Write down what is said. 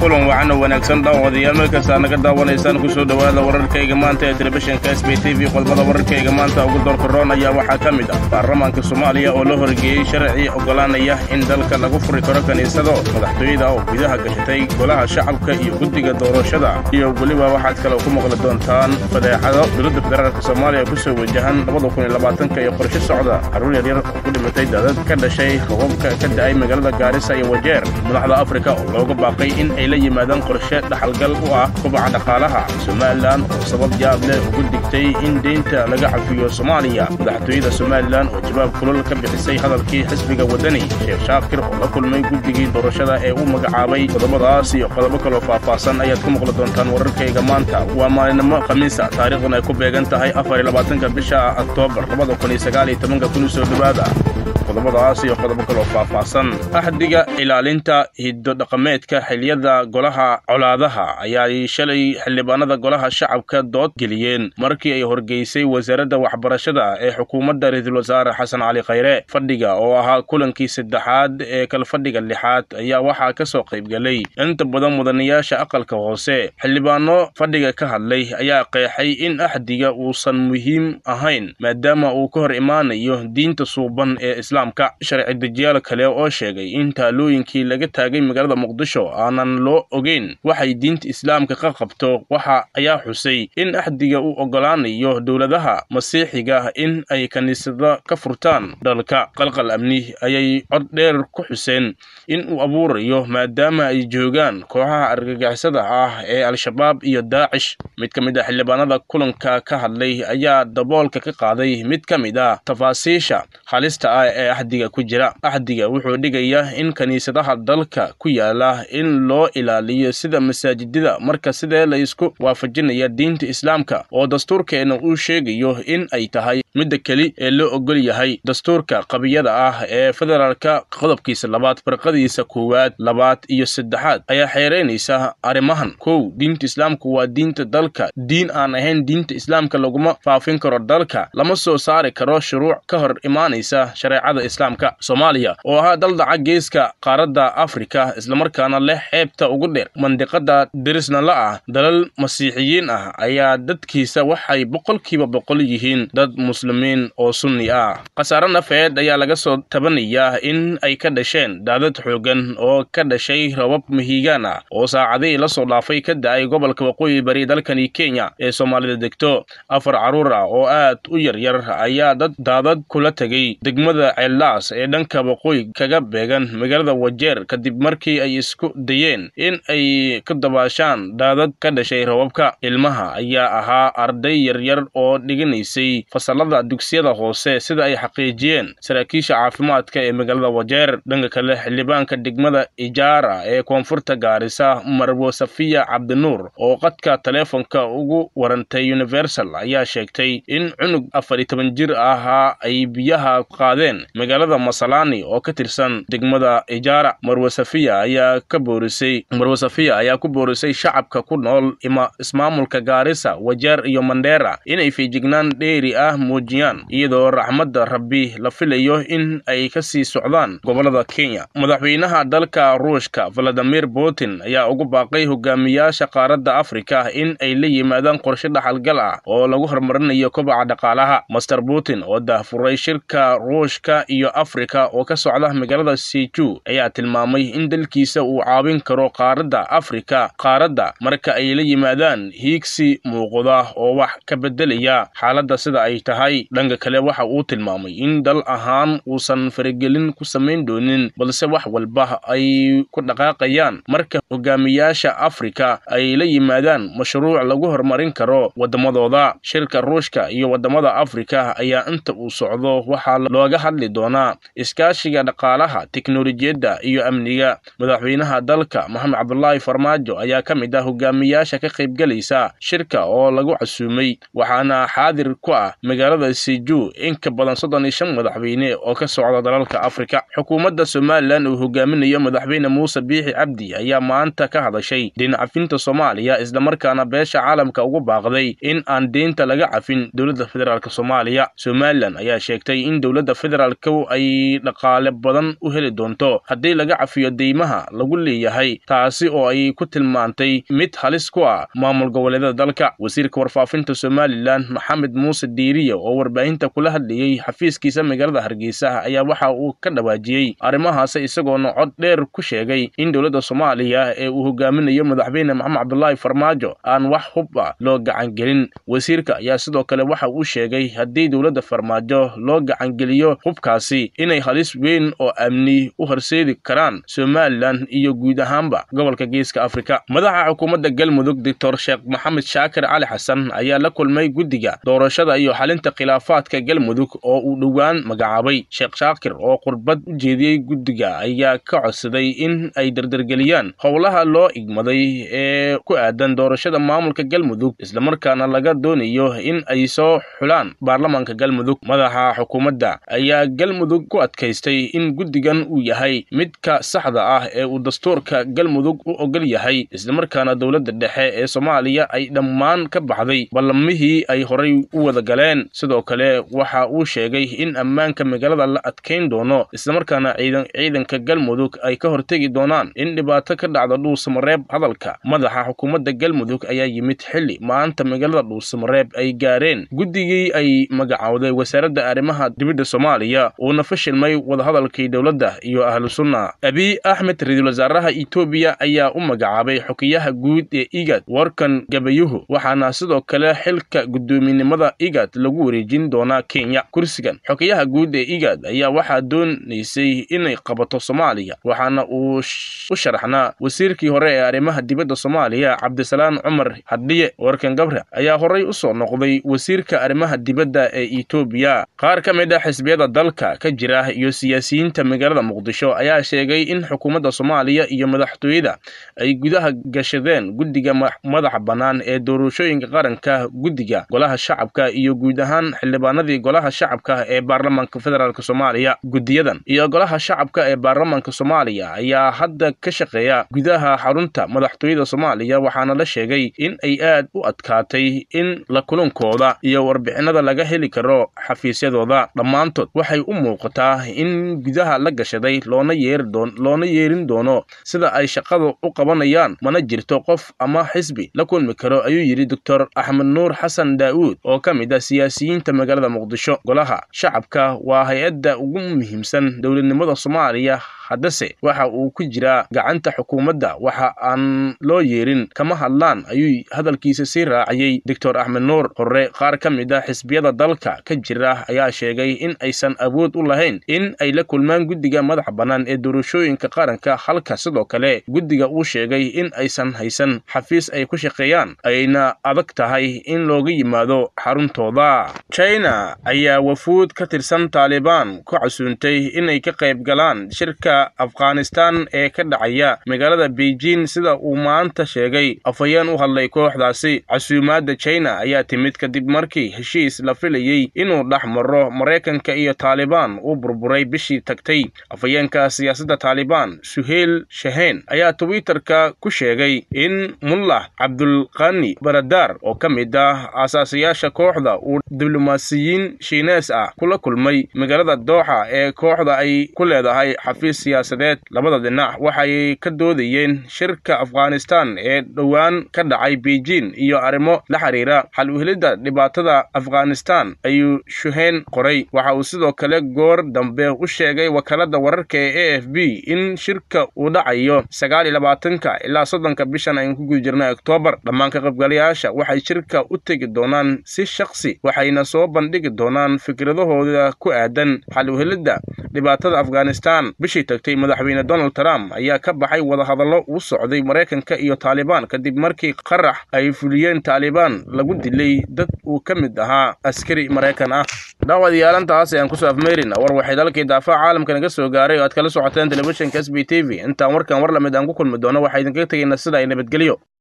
kulan wacan oo wanaagsan dhaawadayaal meel kastaa naga daawanaysaan ku soo dhowaada wararkayga maanta ee telefishinka s b t v qodbada wararkayga maanta ugu doorka roon ayaa waxaa ka mid ah baarlamaanka soomaaliya oo la horgeeyey sharci oggolaanaya in dalka lagu furi karo kiniisado madaxtooyada oo gudaha gashatay golaha shacabka iyo guddiga doorashada iyo weliba waxaad kale ku maqli doontaan fadeexado dowladda federaalk soomaaliya ku soo wajahan labadakuniyolabaatanka iyo qorshe socda carruur yaryar oo ku dhimatay daadad ka dhashay robabka ka da'ay magaalada gaarisa iyo wajeer madaxda afrika oo looga baaqay in ay la yimaadaan qorshe dhaxalgal u ah kobaca dhaqaalaha somalilan oo sabab yaab leh ugu digtay in deynta laga cafiyo soomaaliya madaxtooyada somalilan oo jawaab kulal ka bixisay hadalkii xisbiga waddani sheekh shaakir oo la kulmay guddigii doorashada ee uu magacaabay qodobadaas iyo qodobo kaloo faahfaahsan ayaad ku maqli doontaan wararkayga maanta waa maalinimo khamiisa taariikhdan ay ku beegan tahay afar iyo labaatanka bisha oktoobar labada kun iyo sagaal iyo tobanka kun soo dhowaada qodobadaas iyo qodobo kaloo faahfaahsan axdiga ilaalinta hiddo-dhaqameedka xiliyada golaha colaadaha ayaa shalay xildhibaanada golaha shacabka dood geliyeen markii ay horgeysay wasaaradda waxbarashada ee xukuumadda ra-iisul wasaare xasan cali khayre fadhiga oo ahaa kulankii saddexaad ee kalfadhiga lixaad ayaa waxaa ka soo qaybgelay inta badan mudanayaasha aqalka hoose xildhibaano fadhiga ka hadlay ayaa qeexay in axdiga uusan muhiim ahayn maadaama uu ka hor imaanayo diinta suuban ee islaamka sharci dejiyaal kale oo sheegay in taalooyinkii laga taagay magaalada muqdisho aanan loo ogeyn waxay diinta islaamka ka qabto waxa ayaa xusay in axdiga uu oggolaanayo dowladaha masiixiga in ay kiniisada ka furtaan dalka qalqal amni ayay cod dheer ku xuseen in uu abuurayo maadaama ay joogaan kooxaha argagixisada ah ee al-shabaab iyo daacish mid ka mid a xildhibaanada kulanka ka hadlay ayaa daboolka ka qaaday mid ka mid ah tafaasiisha halista ah ee axdiga ku jira axdiga wuxuu dhigayaa in kiniisadaha dalka ku yaala in loo ilaaliyo sida masaajidada marka sidee la isku waafajinaya diinta islaamka oo dastuurkeena uu sheegayo in ay tahay midda keli ee loo ogol yahay dastuurka qabiyada ah ee federaalka qodobkiisa labaad farqadiisa koowaad labaad iyo saddexaad ayaa xeeraynaysa arrimahan kow diinta islaamku waa diinta dalka diin aan ahayn diinta islaamka laguma faafin karo dalka lama soo saari karo shuruuc ka hor imaanaysa shareecada islaamka soomaaliya oo ahaa daldaca geeska qaaradda afrika islamarkaana leh xeebta ugu dheer mandiqada derisna la ah dalal masiixiyiin ah ayaa dadkiisa waxay boqolkiiba boqol yihiin dad muslimiin oo sunni ah khasaare nafeed ayaa laga soo tabanayaa in ay ka dhasheen daadad xoogan oo ka dhashay rabab mahiigaan ah oo saacadihii la soo dhaafay ka da'ay gobolka waqooyi bari dalkani kenya ee soomaalida degto afar carruur ah oo aad u yaryar ayaa dad daadad kula tegay degmada ceellaas ee dhanka waqooyi kaga beegan magaalada wajeer kadib markii ay isku dayeen in ay ka dabaashaan daadad ka dhashay rababka ilmaha ayaa ahaa arday yaryar oo dhiganaysay fasalada dugsiyada hoose sida ay xaqiijiyeen saraakiisha caafimaadka ee magaalada wajeer dhanka kale xildhibaanka degmada ijaara ee koonfurta gaarisa marwo safiya cabdinuur oo qadka taleefonka ugu warantay universal ayaa sheegtay in cunug afar iyo toban jir ahaa ay biyaha qaadeen magaalada masalani oo ka tirsan degmada ijaara marwo safiya ayaa ka boorisay marwo safiya ayaa ku boorisay shacabka ku nool ima ismaamulka gaarisa wajeer iyo mandheera inay feejignaan dheeri ah muujiyaan iyadoo raxmadda rabbi la filayo in ay ka sii socdaan gobolada kenya madaxweynaha dalka ruushka valadimir putin ayaa ugu baaqay hogaamiyaasha qaaradda afrika in ay la yimaadaan qorshe dhaxalgal ah oo lagu horumarinayo kobaca dhaqaalaha master putin oo daahfuray shirka ruushka iyo afrika oo ka socda magaalada seju ayaa tilmaamay in dalkiisa uu caawin karo qaaradda afrika qaaradda marka ay la yimaadaan hiigsi muuqda oo wax ka beddelaya xaaladda sida ay tahay dhanka kale waxa uu tilmaamay in dal ahaan uusan faragelin ku samayn doonin balse wax walba ay ku dhaqaaqayaan marka hogaamiyaasha afrika ay la yimaadaan mashruuc lagu horumarin karo waddamadooda shirka ruushka iyo waddamada afrika ayaa inta uu socdo waxaa looga hadli doonaa iskaashiga dhaqaalaha teknolojiyadda iyo amniga madaxweynaha dalka maxamed cabdulaahi farmaajo ayaa ka mid ah hogaamiyaasha ka qaybgelaysa shirka oo lagu casuumay waxaana xaadir ku ah magaalada seju in ka badan soddon iyo shan madaxweyne oo ka socda dalalka afrika xukuumadda somalilan uu hogaaminayo madaxweyne muuse biixi cabdi ayaa maanta ka hadashay deyn cafinta soomaaliya islamarkaana beesha caalamka ugu baaqday in aan deynta laga cafin dowladda federaalk soomaaliya somalilan ayaa sheegtay in dowladda federaalk moscow ay dhaqaale badan u heli doonto haddii laga cafiyo deymaha lagu leeyahay taasi oo ay ku tilmaantay mid halis ku ah maamul goboleedyada dalka wasiirka warfaafinta somalilan maxamed muuse diiriya oo warbaahinta kula hadlayey xafiiskiisa magaalada hargeysa ayaa waxa uu ka dhawaajiyey arrimahaasi isagoona cod dheer ku sheegay in dowladda soomaaliya ee uu hogaaminayo madaxweyne maxamed cabdulaahi farmaajo aan wax hub ah loo gacangelin wasiirka ayaa sidoo kale waxa uu sheegay haddii dowladda farmaajo loo gacangeliyo hubkaasi inay halis weyn oo amni u horseedi karaan somalilan iyo guud ahaanba gobolka geeska afrika madaxa xukuumadda galmudug doctor sheekh maxamed shaakir cali xasan ayaa la kulmay guddiga doorashada iyo xalinta khilaafaadka galmudug oo uu dhowaan magacaabay sheekh shaakir oo qurbad u jeediyey guddiga ayaa ka codsaday in ay dardargeliyaan howlaha loo igmaday ee ku aadan doorashada maamulka galmudug islamarkaana laga doonayo in ay soo xulaan baarlamaanka galmudug madaxa xukuumadda ayaa galmudug ku adkaystay in guddigan uu yahay midka saxda ah ee uu dastuurka galmudug u ogol yahay islamarkaana dowladda dhexe ee soomaaliya ay dhammaan ka baxday ballamihii ay horay u wada galeen sidoo kale waxa uu sheegay in ammaanka magaalada la adkayn doono islamarkaana ciidanka galmudug ay ka hortegi doonaan in dhibaato ka dhacda dhuusamareeb hadalka madaxa xukuumadda galmudug ayaa yimid xilli maanta magaalada dhuusamareeb ay gaareen guddigii ay magacowday wasaaradda arrimaha dibadda soomaaliya uuna fashilmay wadahadalkii dowladda iyo ahlu sunna abiy axmed ra-iisul wasaaraha etoobiya ayaa u magacaabay xukiyaha guud ee igad warkan gabayuhu waxaana sidoo kale xilka guddoominimada igad lagu wareejin doonaa kenya kursigan xukiyaha guud ee igad ayaa waxaa doonaysay inay qabato soomaaliya waxaana uu u sharaxnaa wasiirkii hore ee arrimaha dibadda soomaaliya cabdisalaan cumar hadhiye warkan gabre ayaa horay u soo noqday wasiirka arrimaha dibadda ee etoobiya qaar ka mid ah xisbiyada dalka ka jira iyo siyaasiyiinta magaalada muqdisho ayaa sheegay in xukuumadda soomaaliya iyo madaxtooyada ay gudaha gashadeen guddiga madaxa bannaan ee doorashooyinka qaranka guddiga golaha shacabka iyo guud ahaan xildhibaanadii golaha shacabka ee baarlamaanka federaalk soomaaliya guddiyadan iyo golaha shacabka ee baarlamaanka soomaaliya ayaa hadda ka shaqeeya gudaha xarunta madaxtooyada soomaaliya waxaana la sheegay in ay aad u adkaatay in la kulankooda iyo warbixinada laga heli karo xafiisyadooda dhammaantood waxay u muuqataa in gudaha la gashaday loona yeloona yeerin doono sida ay shaqada u qabanayaan mana jirto qof ama xisbi la kulmi karo ayuu yidhi doctor axmed nuur xasan daa'uud oo ka mid ah siyaasiyiinta magaalada muqdisho golaha shacabka waa hay-adda ugu muhiimsan dowladnimada soomaaliya haddase waxa uu ku jiraa gacanta xukuumadda waxa aan loo yeerin kama hadlaan ayuu hadalkiisa sii raaciyey doctor axmed nuur hore qaar ka mid ah xisbiyada dalka ka jira ayaa sheegay in aysan awood u lahayn in ay la kulmaan guddiga madaxa bannaan ee doorashooyinka qaranka halka sidoo kale guddiga uu sheegay in aysan haysan xafiis ay ku shaqeeyaan ayna adag tahay in looga yimaado xaruntooda china ayaa wafuud ka tirsan taalibaan ku casuuntay inay ka qayb galaan shirka afghanistan ee ka dhacaya magaalada beijing sida uu maanta sheegay afhayeen u hadlay kooxdaasi casuumaadda china ayaa timid kadib markii heshiis la filayey inuu dhex maro maraykanka iyo taalibaan uu burburay bishii tagtay afhayeenka siyaasadda taalibaan suheyl shaheen ayaa twitterka ku sheegay in mullah cabdulqani baradar oo ka mid ah aasaasayaasha kooxda uu diblomaasiyiin shiinees ah kula kulmay magaalada dooxa ee kooxda ay ku leedahay xafiis siyaasadeed labada dhinac waxay ka doodayeen shirka afghanistan ee dhowaan ka dhacay beijing iyo arrimo la xiriira xal uhelidda dhibaatada afghanistan ayuu shuheen qoray waxa uu sidoo kale goor dambe u sheegay wakaalada wararka ee a f b in shirka uu dhacayo sagaal iyo labaatanka ilaa soddonka bishan aynu ku guda jirnay oktoobar dhammaan ka qaybgalayaasha waxay shirka u tegi doonaan si shaksi waxayna soo bandhigi doonaan fikradahooda ku aadan xal uhelidda dhibaatada afghanistan bishii tagtay madaxweyne donald trump ayaa ka baxay wadahadallo uu socday maraykanka iyo taalibaan kadib markii qarax ay fuliyeen taalibaan lagu dilay dad uu ka mid ahaa askari maraykan ah dhaawadayaaalantaas ayaan kusoo afmeerina war waxay dalkii daafaha caalamka naga soo gaaray oo aad kala socoteen telefishinka s b t v intaan warkan war lamid aan ku kulmi doono waxaa idinkaga tegaynaa sida ay nabadgelyo